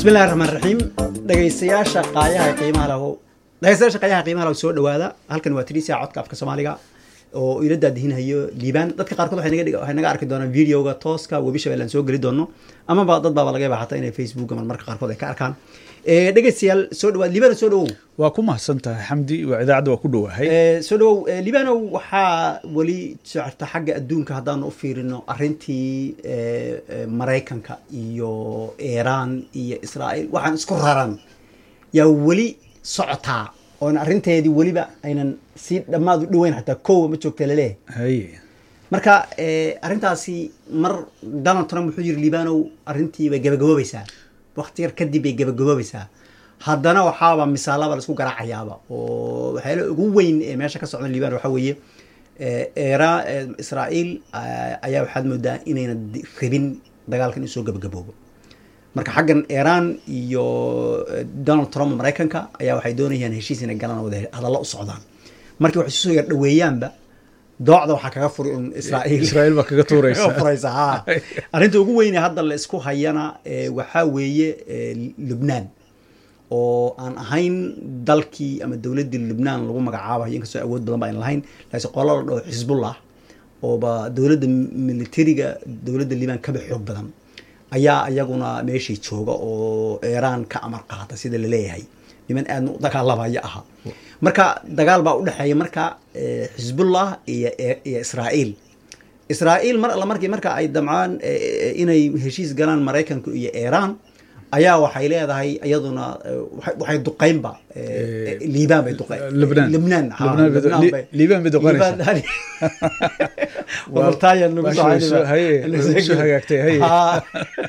bismillahi raxmaan raxiim dhegaystayaasha qaayaha qiimaha lahu dhegaystayaasha qaayaha qiimaha lahu soo dhawaada halkan waa tiriisa codka afka soomaaliga oo ila daadihinhayo liibaan dadka qaarkood waxay naga waxay naga arki doonaan videoga tooska webi shabeelle aan soo geli doono amaba dad baaba laga yaaba xataa inay facebook ama marka qaarkood ay ka arkaan dhegaystayaal soo dhawaad liibaan soo dhawow waa ku mahadsan tahay xamdi waa idaacadda waa ku dhowahay soo dhawow liibanow waxaa weli socota xagga adduunka haddaanu u fiirino arrintii maraykanka iyo iiraan iyo israa'iil waxaan isku raran yaa weli socotaa oon arrinteedii weliba aynan si dhammaad u dhoweyn xataa kowa ma joogta laleeyahay haye marka arrintaasi mar donald trump wuxuu yiri liibanow arrintii bay gabagaboobaysaa wakti yar kadib bay gabagaboobaysaa haddana waxaaba misaalaba laisku garaacayaaba oo waxyaala ugu weyn ee meesha ka socda liibano waxaa weeye era israa'iil ayaa waxaad moodaa inayna rabin dagaalkan inuu soo gabagaboobo marka xaggan iiraan iyo donald trump maraykanka ayaa waxay doonayaan heshiis inay galaan wada hadallo u socdaan markii waxay soo yar dhaweeyaanba doocda waxaa kaga furi un israa'iil israa'iil baa kaga tuuraysa furaysa ha arrinta ugu weyne hadda la isku hayana waxaa weeye lubnaan oo aan ahayn dalkii ama dowladdii lubnaan lagu magacaabayo inkastoo awood badan ba ayna lahayn laakiin qola la dhaho xisbullah ooba dowladda militariga dowladda liibaan kaba xoog badan ayaa iyaguna meeshii jooga oo iiraan ka amar qaata sida laleeyahay niman aadna u dagaalamaya aha marka dagaal baa u dhexeeya marka xisbullah iyo iyo israa'iil israa'iil mar alla markii marka ay damcaan inay heshiis galaan maraykanka iyo iiraan ayaa waxay leedahay iyaduna waxay duqeynba liibaan bay duqeyn Lebnaan. lebnaan ha, Lebnaan bay du- Lebnaan Li- bay- Liibaan bay duqeynaysaa. Liibaan- Wabartaayan nagu Waa soo soo- celiba. haye, waa soo hagaagtay, haye. Ha.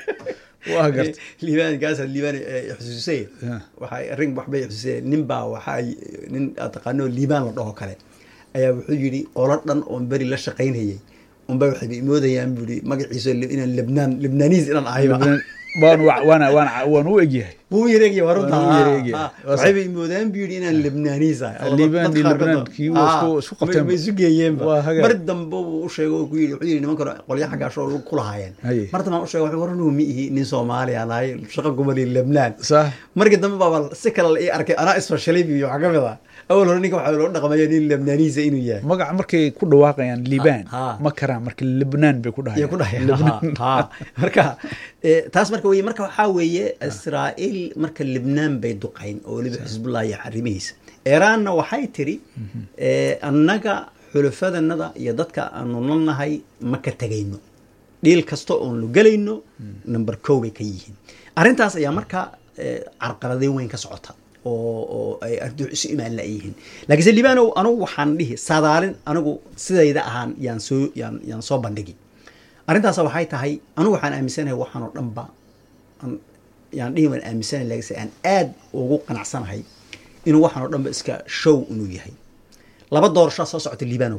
waa garta liibaan gaasa liibaan xusuusay Ya. waxay arrin waxbay xusuusay nin baa waxay nin aad taqaano liibaan la dhaho kale ayaa wuxuu yidhi qolo dhan oon beri la shaqaynayay unbay waxay moodayaan buu yidhi magaciisa inaan lebnaan lebnaaniis inaan ahayba waan waana waan waan u egyahay wuu yareegya waa runta Waa uu yareegaya. Ha, ha. Waa waxay bay moodaan buu yidhi inaan lebnaaniis ahay Oo Liibaan dadka iyo qaarkood Lebnaan ba- kii waa Ha, isku- isku qabteen ma- ba. ma isu geeyeenba Waa hagaag. mar dambe buu u sheegay oo ku yidhi wuxuu yidhi niman kale qolyo xaggaashoo lagu kulahaayeen Haye. mar dambe aan u sheegay wuxuu war anigu ma ihi nin soomaali aan ahay shaqa kumali lebnaan sax markii dambe baaba si kale la ii arkay anaa isfashalay biyo waxaa ka mid ah awal hore ninka waxaa loo dhaqmaya nin lebnaaniisa inuu yahay magaca markay ku dhawaaqayaan liibaan Ha. ma karaan marka lebnaan bay ku iyo ku dhahayaan dhahaya Lebnaan. Ha, ha. marka eh, taas marka weye marka waxaa weeye israa'iil marka libnaan bay duqayn oo weliba xisbullah iyo xarimihiisa iiraanna waxay tiri eh, annaga xulafadanada iyo dadka aanu nalnahay ma ka tegayno dhiil kasta oon lu gelayno number kow bay ka yihiin arrintaas ayaa marka eh, carqaladeyn weyn ka socota oo oo ay ardu isu imaan la'yihiin laakiinse libaanow anugu waxaan dhihi saadaalin anigu sidayda ahaan yaan soo yaan yaan soo bandhigi arrintaas waxay tahay anigu waxaan aaminsanahay waxaan oo dhanba aan- yaan dhihi waan aaminsanahay laakiinse aan aad ugu qanacsanahay inuu waxaan oo dhanba iska show inuu yahay laba doorasho soo socota liibanow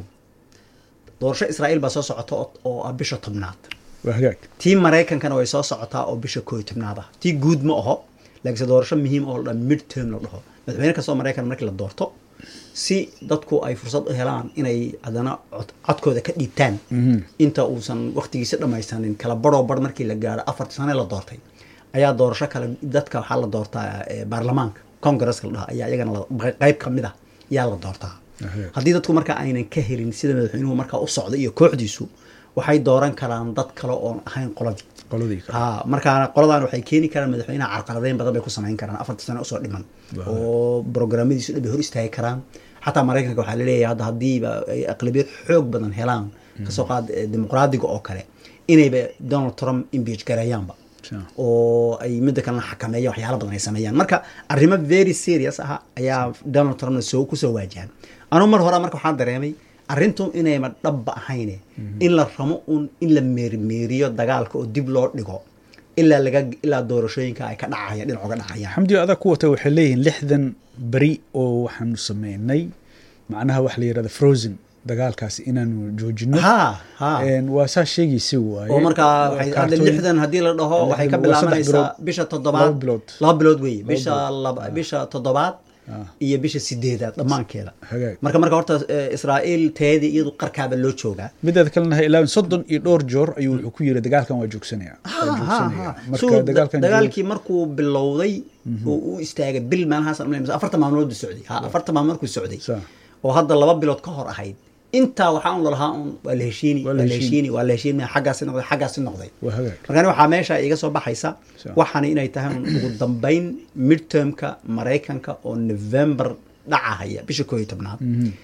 doorasho israa'iil baa soo socota oo- oo ah bisha tobnaad waa hagaag tii maraykankana way soo socotaa oo bisha koo iyo tobnaad ah tii guud ma aho laakiinse doorasho muhiim oo la dhan mid term la dhaho madaxweyne kastoo maraykan markii la doorto si dadku ay fursad u helaan inay haddana cod- codkooda ka dhiibtaan inta uusan waktigiisa dhammaysanin kala baroo bar markii la gaaro afarta sane la doortay ayaa doorasho kale dadka waxaa la doortaa eh, baarlamaanka congresska la dhaha ayaa iyagana la- qayb ka mid ah ayaa la doortaa Ahe. haddii dadku marka aynan ka helin sida madaxweynuhu markaa u socda iyo kooxdiisu waxay dooran karaan dad kale oon ahayn qoladii qoladii kale ha markaana qoladan waxay keeni karaan madaxweynaha carqaladeyn badan bay ku samayn karaan afarta sano usoo dhiman oo programadiisu dhan bay hor istaagi karaan xataa maraykanka waxaa laleeyahay hadda haddiiba ay aqlabiyad xoog badan helaan kasoo qaad eh, dimuqraadiga oo kale inayba donald trump impeach gareeyaanba Sure. oo ay midda kalena xakameeya waxyaala badan ay sameeyaan marka arrimo very serious ah ayaa donald trumpna soo kusoo waajahan anuu mar hore marka waxaan dareemay arrintu inayma dhabba ahayne in la ramo un in la meerimeeriyo dagaalka oo dib loo dhigo ilaa laga ilaa doorashooyinka ay ka dhacayaan dhinac uga dhacayaan xamdi adag ku wata waxay leeyihiin lixdan beri oo waxaanu sameynay macnaha waxa la yidhahda frozen dagaalkaas inaanu joojino ha ha Een, waa saa sheegaysa waaye oo markaa waxay hadda Kaartooyin- lixdan haddii la dhaho waxay ka Lixdan waa saddex bilaabanaysaa bilood. bisha toddobaad Laba bilood. laba bilood weeye Laba bisha bilood. laba bisha toddobaad Ah. iyo bisha sideedaad dhammaankeeda hagaag marka marka horta eh, israa'iil teedii iyadu qarkaaba loo joogaa mideeda kalena ha ilaawin soddon iyo dhowr joor ayuu wuxuu ku yiri dagaalkan waa joogsanaya waa joogsanaya So, marka dagaalkan joog- dagaalkii markuu bilowday oo u istaagay bil meelahaas aan umaleyn, mise afartan maalmood buu socday ha afartan maalmood markuu socday Sa. oo hadda laba bilood ka hor ahayd intaa waxaa un lalahaa un waa la heshiini Waa waa la la heshiini waa la heshiini xaggaasi noqday xaggaasi noqday waa hagaag markaan waxaa meesha iga soo baxaysa Sa. waxaana inay tahay un ugu dambayn midtermka maraykanka oo november dhacahaya bisha koo iyo tobnaad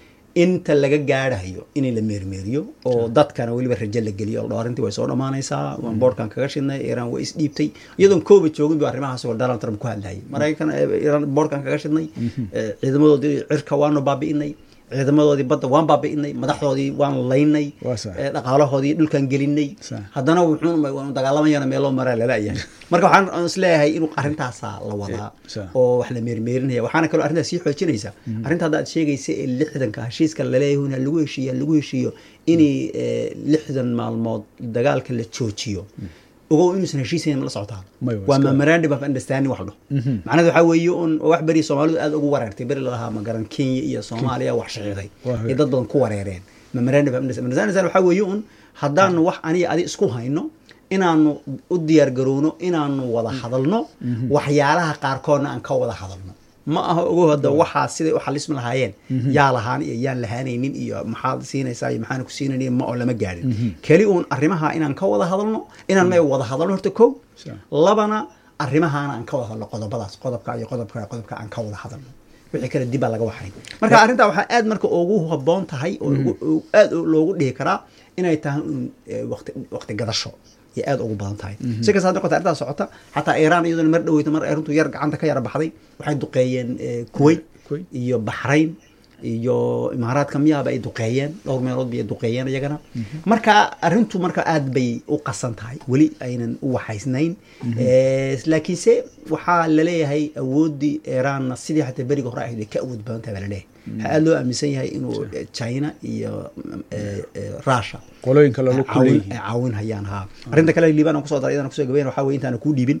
inta laga gaadhayo in la meermeeriyo oo dadkana weliba rajo la geliyo oo arrintii way soo dhammaanaysaa waan boorkan kaga shidnay iiraan way isdhiibtay iyadoon kooba joogin bu arrimahaas oo donald trump ku hadlayay maraykan eh, iiraan boorkan kaga shidnay eh, ciidamadoodii cirka waanu baabi'inay ciidamadoodii badda waan baabi'inay madaxdoodii waan laynay Waa sax. eh, dhaqaalahoodii dhulkan gelinay Sax. haddana wuxuu waanu dagaalamayana meeloo maraa lalayahay marka waxaan aan isleeyahay inuu arrintaasaa la wadaa Sax. oo wax la meermeerinaya waxaana kaloo arrintaas sii xoojinaysa arrinta hadda aad sheegaysa ee lixdanka heshiiska laleeyahay in lagu heshiiyo lagu heshiiyo inay eh, lixdan maalmood dagaalka la joojiyo ogow inuusan heshiisayn ma la socotaan May, waa waa iska- memorandum of understanding wax dho macnaheedu waxaa weeye un wax beri soomaalidu aad ugu wareertay beri lalahaa magaran kenya iyo soomaaliya wax shaqiiqay Waa iyo dad badan ku wareereen memorandum of understanding Memorandum waxaa weeye un haddaanu wax aniga adi isku hayno inaanu u diyaar garowno inaanu wada hadalno waxyaalaha qaarkoodna aan ka wada hadalno ma aha ogow hadda waxaa siday u xalismi lahaayeen yaa lahaan iyo yaan lahaanaynin iyo maxaad siinaysaa iyo maxaan ku siinaynin ma oo lama gaadhin keli uun arrimaha inaan ka wada hadalno inaan may wada hadalno horta kow Sure. labana arrimahaana aan ka wada hadlo qodobadaas qodobka iyo qodobka iyo qodobka aan ka wada hadalno wixii kale dib baa laga waxay marka arrintaa waxaa aad marka ugu habboon tahay oo ugu- oo aad loogu dhihi karaa inay tahay un eh, waqti waqti gadasho iyo aad ugu badan tahay si kasta ha noqota arrintaa socota xataa iiraan iyaduna mar dhoweyta mar arrintu yar gacanta ka yara baxday waxay duqeeyeen eh, kuwait Kuwait. iyo baxrayn iyo imaaraadka miyaaba ay duqeeyeen dhowr meelood bay duqeeyeen iyagana marka arrintu marka aad bay u qasan tahay weli aynan u waxaysnayn Eh, laakiinse waxaa laleeyahay awooddii iiraanna sidii xataa beriga hore ahayd way ka awood badan tahay baa laleeyahay waxaa aad loo aaminsan yahay inuu eh, china iyo eh, eh, russia qolooyinka lala ay caawin- kuleeyihiin ay caawin hayaan ha arrinta kale liibaan aan kusoo daray iyadana kusoo gabayn waxaa weye intaana kuu dhiibin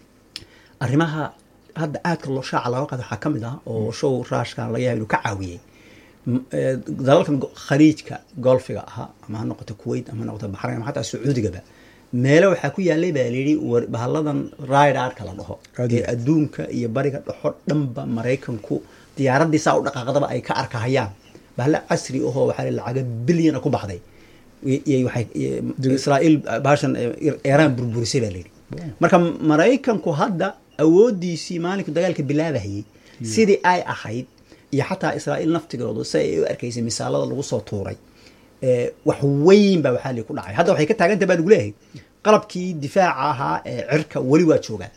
arrimaha hadda aadka loo shaaca looga qaado waxaa ka mid ah oo show raashkan laga yaaba inuu ka caawiyey M- eh, dalalkan go- khaliijka golfiga ahaa ama ha noqoto kuwait ama ha noqoto baxrayn ama xataa sacuudigaba meelo waxaa ku yaalay baa layidhi war- bahalladan ridarka la dhaho Aad ee iyo aad. adduunka iyo bariga dhexo dhanba maraykanku diyaaraddii saa u dhaqaaqdaba ay ka arkahayaan bahalla casri ahoo waxaa la lacaga bilyana ku baxday I- iyo waxay iyo Dig- israa'iil baashan iiraan burburisay baa layidhi marka maraykanku hadda awooddiisii maalinku dagaalka bilaabahayey sidii ay ahayd iyo xataa israa'iil naftigoodu si ay u arkaysay misaalada lagu soo tuuray ee, wax weyn baa waxaa lii ku dhacay hadda waxay ka taagantahay baa lagu leeyahay qalabkii difaaca ahaa ee cirka weli waa joogaa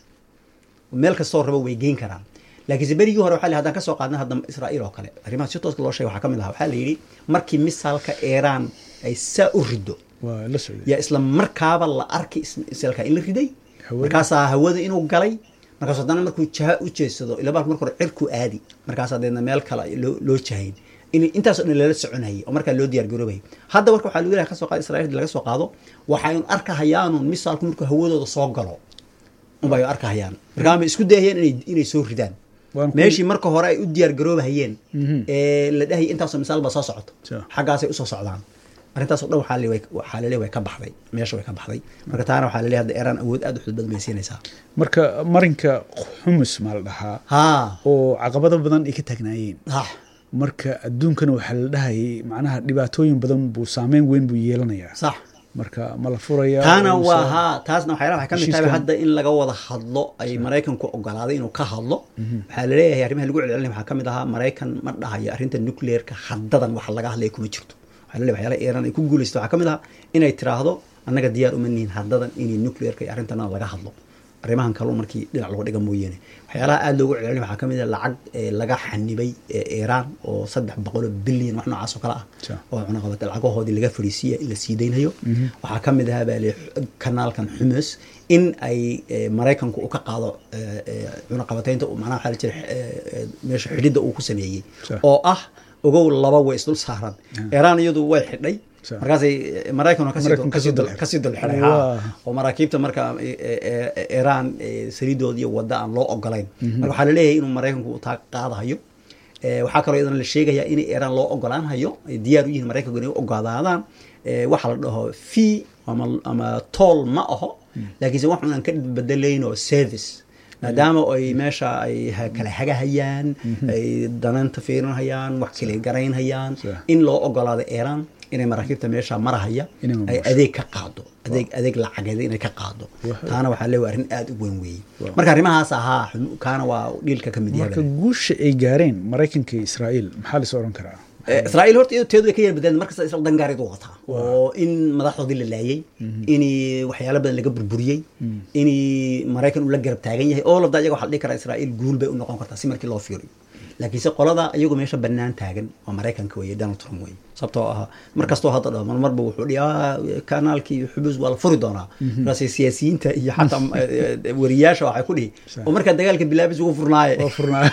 meel kastoo rabo way geyn karaan laakiinse berigii hore waxaa la haddaan kasoo qaadnay hadda israa'iil oo kale arrimaha si tooska loo sheegay waxaa ka mid ahaa waxaa la yidhi markii misaalka iiraan ay saa u riddo waa la socday yaa isla markaaba la arkay is- misalka in la riday Hawada. markaasaa hawada inuu galay markaas haddana markuu jaha u jeedsado ila baalku marka hore cirku aadi markaasaa deedna meel kale loo loo jahayn in intaasoo dhan lala soconayay oo markaa loo diyaar garoobayay hadda marka waxaa lagu leeyahay kasoo qaado israa'iil laga soo qaado waxay un arkahayaanun misaalku markuu hawadooda soo galo unbay arkahayaan markaa ma isku dayayaan inay inay soo ridaan Waan ku- meeshii marka hore ay u diyaar garoobahayeen Mhm. ee la dhahayay intaasoo misaal baa soo socoto Sure. xaggaasay usoo socdaan arrintaasoo dhan waxaa le- waxaa laleeyahay way ka baxday meesha way ka baxday marka taana waxaa laleeyahay hadda iiraan awood aad u xud badan bay siinaysaa marka marinka xumus maa la dhahaa haa oo caqabado badan ay ka taagnaayeen ha marka adduunkana waxaa la dhahayay macnaha dhibaatooyin badan buu saameyn weyn buu yeelanayaa sax marka ma la furayaa taana oo waa sa- haa taasna waxyaalaha waxay ka mid tahay heshiiskan- hadda in laga wada hadlo ay maraykanku ogolaaday inuu ka hadlo waxaa laleeyahay arrimaha lagu celcelinaya waxaa ka mid ahaa maraykan ma dhahayo arrinta nuclearka haddadan wax laga hadlaya kuma jirto waxaa laleeyahay waxyaalaha iiraan ay ku guulaysto waxaa ka mid ahaa inay tiraahdo annaga diyaar uma nihin haddadan inay nuclearka iyo arrintana laga hadlo arrimahan kalun markii dhinac loo dhiga mooyaane waxyaalaha aada loogu celcelinaya waxaa ka mid ah lacag ee laga xanibay ee iiraan oo saddex boqol oo bilyan wax noocaas oo kale ah Sure. oo cunaqabata lacagahoodii laga fariisiya in la sii daynayo waxaa ka mid ahaa baa li kanaalkan xumus in ay eh, maraykanku u ka qaado eh, eh, cunaqabataynta uu macnaha waxaa la jira eh, eh, meesha xidhidda uu ku sameeyey Sure. oo ah ogow laba way isdul saaran iiraan iyadu way xidhay Sure. markaasay eh, maraykan kasii Maraykan kasii kasii dul dul- kasii dul xidhay Waa. haa. oo maraakiibta marka eh, eh, eh, iiraan eh, saliidood iyo wadda aan loo ogolayn marka waxaa laleeyahay inuu maraykanku uu taa qaadahayo Eh, waxaa kaloo iyadana la sheegayaa in iiraan loo ogolaan hayo ay diyaar u yihiin maraykanku inay u ogolaadaan eh, waxa la dhaho fee ama, ama toll ma aho laakiinse wax aan ka bedelayn oo service maadaama ay meesha ay ha- kala hagahayaan ay dananta fiirinhayaan wax kale garaynhayaan Sure. in loo ogolaado iiraan inay maraakiibta meesha marahaya Inay ay maamusho. adeeg ka qaado adeeg adeeg lacageed inay ka qaado Wah. taana waxaa leeyahay arrin aad u weyn weeye Wow. marka arrimahaas ahaa xun- kaana waa dhiilka ka mid marka yahay guusha ay gaareen maraykanka iyo israa'iil maxaa la is oran karaa Eh, israa'iil horta iyadoo teedu way ka yar badaan markasta isla dangaareed u wataa oo in madaxdoodii la laayay in waxyaalo badan laga burburiyey in maraykan uu la garab taagan yahay oo labda iyaga waxaa la dhihi karaa israa'iil guul bay u noqon kartaa si markii loo fiiriyo laakiinse qolada iyagu meesha bannaan taagan waa maraykanka weeye donald trump weeye sababtoo ah mar kastoo hadda dhaho mar marba wuxuu dhihi "Ah, kanaalkii xubuus waa la furi doonaa markaas siyaasiyiinta iyo xataa eh, eh, wariyaasha waxay ku dhihi Sax. oo markaa dagaalka bilaabis ugu furnaaye waa furnaa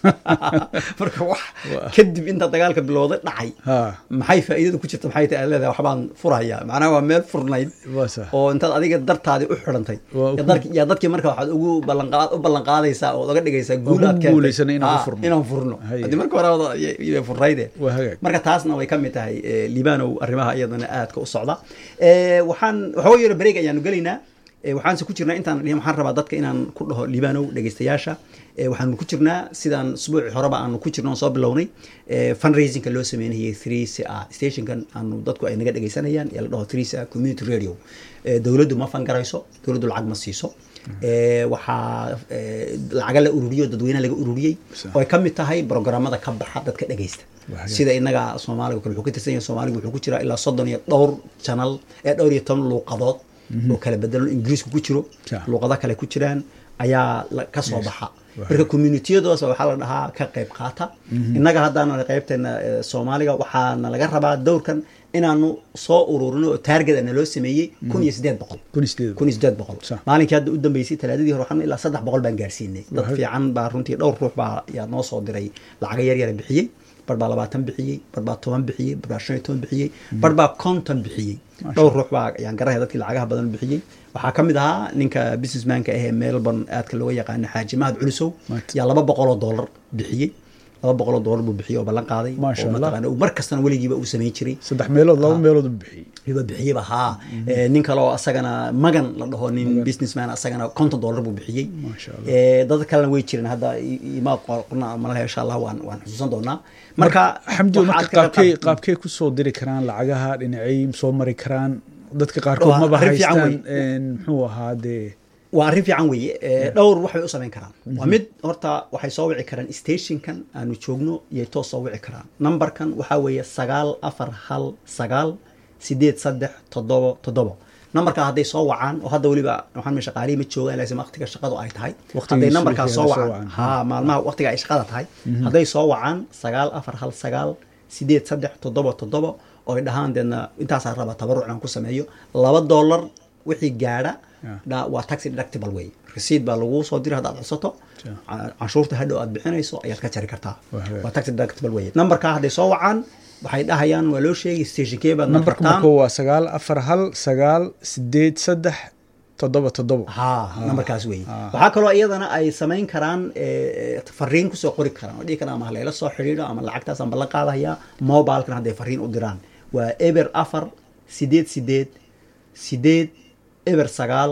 marka wax Waa. kadib inta dagaalka bilowday dhacay ha maxay faa'iidadu ku jirta maxay tahay leedahay waxbaan furaya macnaha waa meel furnayd waa sax oo intaad adiga dartaadii u xidhantay Waa yaa ku- dadki- yaa dadkii marka waxaad ugu ballanqaad u ballanqaadaysaa ood oga dhigaysaa guul ku aad keentay. guulaysana inaan u Ah, furno. inaan furno Haye. haddii marka hore wada- y- y- furnayde waa hagaag marka taasna way ka mid tahay eh, liibanow arrimaha iyadana aadka u socda Eh, waxaan waxooga yaro bareeg ayaanu gelaynaa Eh, waxaanse ku jirnaa intaan dhihin waxaan rabaa dadka inaan ku dhaho liibanow dhegeystayaasha Eh, waxaanu ku jirnaa sidaan usbuuci horeba aanu ku jirno oon soo bilownay eh, fundraisingka loo sameynayay three c r stationkan aanu dadku ay naga dhegeysanayaan ee la dhaho three c r community radio Eh, dowladdu ma fangarayso dowladdu lacag ma siiso Eh, waxaa eh, lacaga la ururiyo dadweynaha laga ururiyey Sa- oo ay ka mid tahay programmada ka baxa dadka dhegeysta Waa sida inaga soomaaliga kale wuxuu ka tirsan yahay soomaaliga wuxuu ku jiraa ilaa soddon iyo dhowr channel ee dhowr iyo toban luuqadood oo kala bedelan ingiriisku ku jiro Ja. luuqado kale ku jiraan ayaa la- ka soo baxa marka communitiyadooda waxaa la dhahaa ka qayb qaata innaga haddaana qaybteena eh, soomaaliga waxaana laga rabaa dowrkan inaanu soo ururino oo taarget ana loo sameeyey kun iyo siddeed boqol kun iyo sideed kun iyo siddeed boqol Sax. maalinkii hadda u dambeysay talaadadii hore waxaan ilaa saddex boqol baan gaarsiinay dad Waa- fiican baa runtii dhowr ruux baa yaa noo soo diray lacaga yar yara bixiyey bar baa labaatan bixiyey bar baa toban bixiyey bar baa shan iyo toban bixiyey bar baa konton bixiyey Masha dhowr ruux baa yaan garanaya dadkii lacagaha badan bixiyey waxaa ka mid ahaa ninka businessmanka ahee melbourne aadka looga yaqaano xaaji mahad culusow Maat. yaa laba boqol oo dollar bixiyey laba boqol oo dollar buu bixiyey oo ballan qaaday Masha oo Allah. mataqaana uu mar kastana weligiiba uu samayn jiray saddex meelood laba meelood u bixiyey riba bixiyeba haa Eh, nin kale oo asagana magan la dhaho nin businessman asagana konton dollar buu bixiyey Masha Allah. Eh, dad kalena way jireen hadda i- imaa qorna malaha insha allah waan waan xusuusan doonaa marka xamdi waxaad marka ka qayb qaabkee qaad- qaabkee ku soo diri karaan lacagaha dhinacay soo mari karaan dadka qaarkood Waa maba arrin fiican haystaan wey. een, muxuu ahaa dee waa arrin fiican weeye Eh, dhowr wax bay u samayn karaan waa mid horta waxay soo wici karaan stationkan aanu joogno iyay toos soo wici karaan numberkan waxaa weeye sagaal afar hal sagaal sideed saddex toddobo toddobo numberkaa hadday soo wacaan oo hadda weliba waxaan meesha qaalihi ma joogaan laakiin waqtiga shaqadu ay tahay Waqtigiisu hadday numberkaa wixii soo ay soo wacaan wacaan. ha maalmaha waqtiga ay shaqada tahay hadday soo wacaan sagaal afar hal sagaal sideed saddex toddobo toddobo oo ay dhahaan deedna intaasaa raba tabaruc aan ku sameeyo laba dollar wixii gaadha Yeah. dha- waa taxi deductible way resiid baa lagu soo diri haddaad codsato Yeah. ca- canshuurta hadhow aad bixinayso ayaad ka jari kartaa Waa hagaag. waa taxi deductible way numberkaa hadday soo wacaan waxay dhahayaan waa loo sheegay stationkee baad nambarka martaan marka waa sagaal afar hal sagaal sideed saddex toddoba toddoba ha numberkaas weeye Ah. waxaa kaloo iyadana ay samayn karaan eh, fariin kusoo qori karaan oo dhihi karaan ama halayla soo xidhiidho ama lacagtaas aan ballan qaadayaa mobilkan hadday fariin u diraan waa eber afar sideed sideed sideed eber sagaal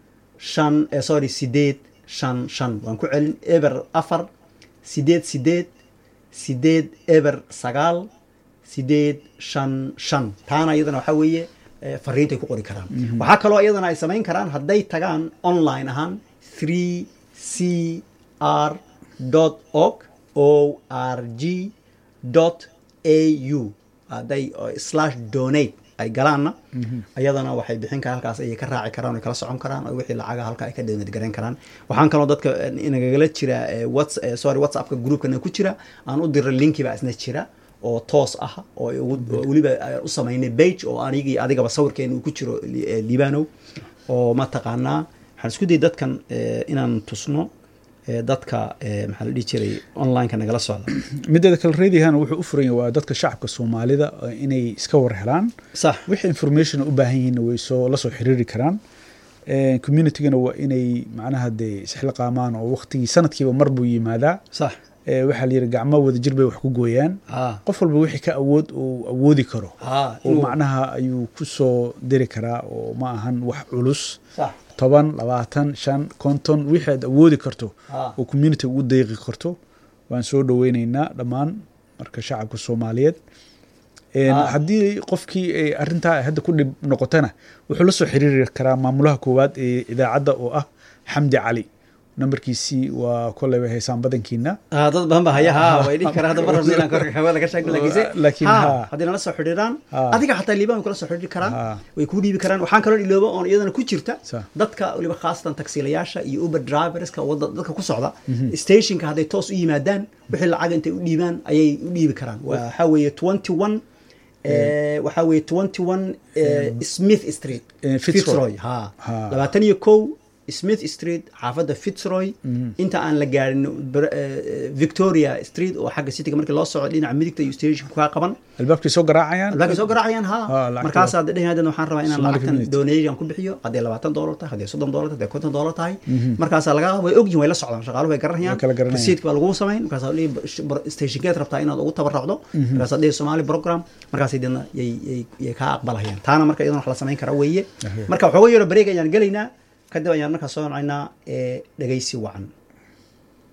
shan eh, sorry sideed shan shan waan ku celin eber afar sideed sideed sideed eber sagaal sideed shan shan taana iyadana waxaa weeye eh, fariintay ku qori karaan waxaa kaloo iyadana ay samayn karaan hadday tagaan online ahaan 3 c r org o r g au hadday uh, slash donate ay galaanna ayadana waxay bixin karaan halkaas ayay ka raaci karaan oo kala socon karaan oo wixii lacaga halka ay ka donate garayn karaan waxaan kaloo dadka eh, inagala jira eh, whats eh, sorry whatsappka groupkana ku jira aan u dira linki baa isna jira oo toos ah oo ay ugu- oo weliba aan u samaynay page oo anigii adigaba sawirkeena uu ku jiro li- eh, liibanow oo mataqaanaa waxaan isku dayay dadkan eh, inaan tusno eh, dadka eh, maxaa la dhihi jiray onlineka nagala socda mideeda kale reedihan wuxuu u furan yahay waa dadka shacabka soomaalida eh, inay iska war helaan sax wixii information u baahan yihiinna way soo la soo xiriiri karaan Eh, communitygana waa inay macnaha dee isxilqaamaan oo waqtigii sanadkiiba mar buu yimaadaa sax ee, waxaa la yidhi gacmo wada jir bay wax ku gooyaan ha qof walba wixii ka awood uu awoodi karo ha oo inuu- macnaha ayuu ku soo diri karaa oo ma ahan wax culus sax toban labaatan shan konton wixii aad awoodi karto ha oo community ugu deeqi karto waan soo dhoweyneynaa dhammaan marka shacabka soomaaliyeed Een, Ah. haddii qofkii ay arrintaa hadda ku dhib noqotana wuxuu la soo xiriiri karaa maamulaha koowaad ee idaacadda oo ah xamdi cali nambarkiisii waa koleyba heesaan badankiina Ah, dad badan ba haya ha way dhihi karaa hadda mar rabna inaan korka hawada ka sheegno laakiinse Laakiin ha ha. haddii nala soo xidhiiraan Ha. adiga xataa liibaan way kula soo xidhiiri karaan Ha. way kuu dhiibi karaan waxaan kaloo iloobo oon iyadana ku jirta Sa. dadka waliba khaasatan taksiilayaasha iyo uber driverska wadda dadka ku socda stationka hadday toos u yimaadaan wixii lacag intay u dhiibaan ayay u dhiibi karaan waxaa weeye twenty one waxaa weeye twenty one smith street Eh, Fitzroy. ha Ha. labaatan iyo kow smith street xaafadda fitzroy inta aan la gaarin Br- eh, victoria street oo xagga cityga markii loo socdo dhinaca midigta iyo stationka kaa qaban albaabkay soo garaacayaan albaabkay soo garaacayaan Ha, ha lacagta- markaasaad dhehaydan waxaan rabaa inaan Somali lacagtan community. donation ku bixiyo hadday labaatan doolar tahay hadday soddon doolar tahay hadday konton doolar tahay markaasaa laga way ogyihin way la socdaan shaqaaluhu way garanayaan Way kala garanayaan. rasiidka baa lagu samayn markaasaa dhihi stationkeed rabtaa inaad ugu tabaracdo markaasaa dhihi somali program markaasay deedna yay yay- yay kaa aqbalayaan taana marka iyadana wax la samayn kara weeye Ahe. marka waxooga yaro bareeg ayaan gelaynaa kadib ayaan markaa soo nocaynaa ee dhegaysi wacan